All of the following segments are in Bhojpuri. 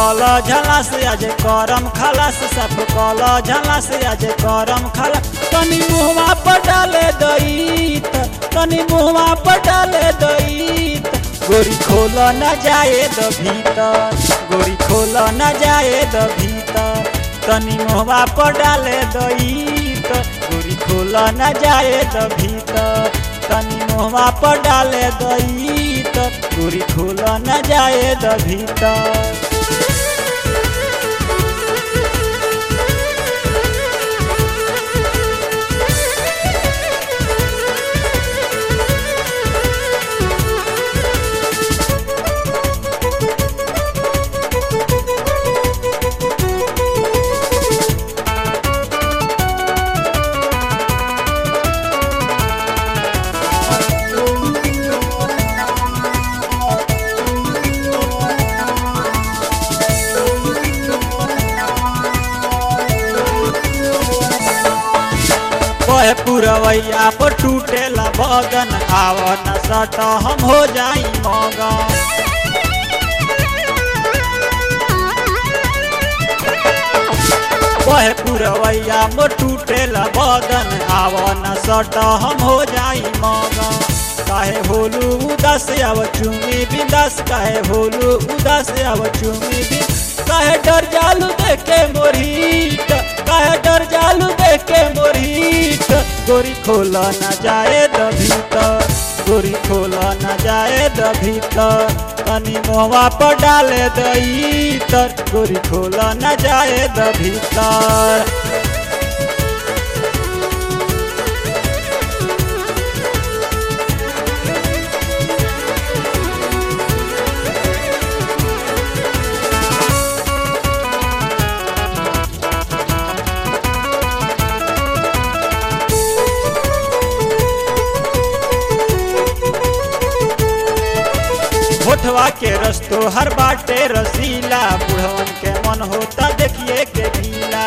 कल झलास आज करम खलास साफ कल झलास आज करम खलास तनी मुहवा पर डाले दई तनी मुहवा पर डाले दई गोरी खोल न जाए द भीतर गोरी खोल न जाए द भीतर तनी मुहवा पर डाले दई गोरी खोल न जाए द भीतर तनी मुहवा पर डाले दई गोरी खोल न जाए द भीतर कहे पुरवैया पर टूटेला बदन आव न सट हम हो जाई मगन कहे पुरवैया मोर टूटेला बदन आव न सट हम हो जाई मगन काहे होलू उदास आव चुमी बिंदास काहे होलू उदास आव चुमी बिंदास काहे डर जालू देखे मोरीट काहे डर जालू देखे मोरीट गोरी खोल न जाए द भीतर गोरी खोल न जाए द भीतर तनी मोहवा पर डाले दई तर गोरी खोल न जाए द भीतर होठवा के रस्तो हर बाटे रसीला बुढ़वन के मन होता देखिए के गीला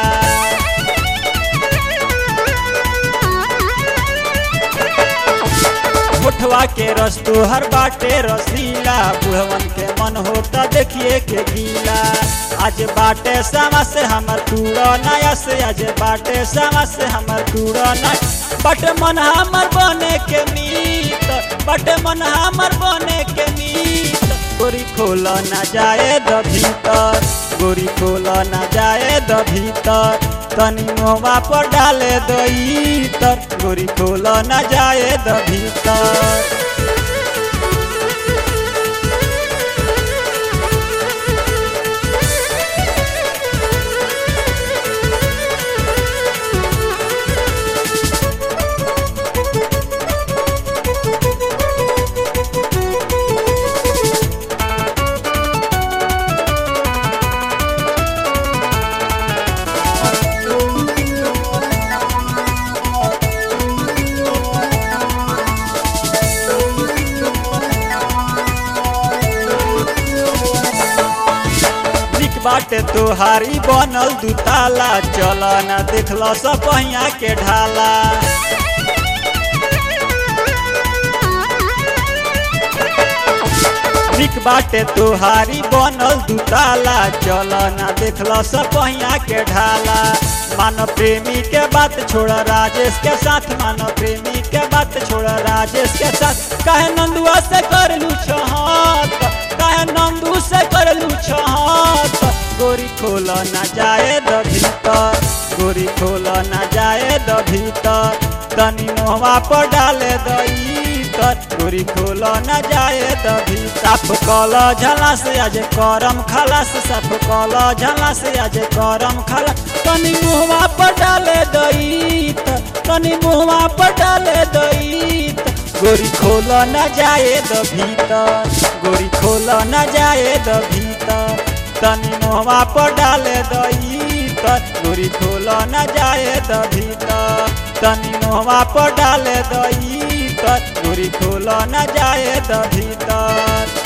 होठवा के रस्तो हर बाटे रसीला बुढ़वन के मन होता देखिए के गीला आज बाटे समा से हमर टूड़ा नया से आज बाटे समा से हमर टूड़ा नया बट मन हमर बने के मीत बट मन हमर बने के मीत गोरी खोल न जाए द भीतर गोरी खोल न जाए द भीतर तनी मोहवा पर डाले दई तर गोरी खोल न जाए द भीतर बाटे तोहारी बनल दुताला चल न देखल सब पहिया के ढाला निक बाटे तोहारी बनल दुताला चल न देखल सब पहिया के ढाला मानो प्रेमी के बात छोड़ राजेश के साथ मानो प्रेमी के बात छोड़ राजेश के साथ कहे नंदुआ से कर लू छहत कहे नंदू से कर लू छहत गोरी खोल न जाए द भीतर गोरी खोल न जाए द भीतर तनी मोहवा पर डाले दई गोरी खोल न जाए द भीतर साफ कल झलास आज करम खलास साफ कल झलास आज करम खलास तनी मुहवा पर डाले दई तनी मुहवा पर डाले दई गोरी खोल न जाए द भीतर गोरी खोल न जाए द भीतर तनी मोहवा पर डाले दई गोरी खोल न जाए द भीतर तनी मोहवा पर डाले दई गोरी खोल न जाए द भीतर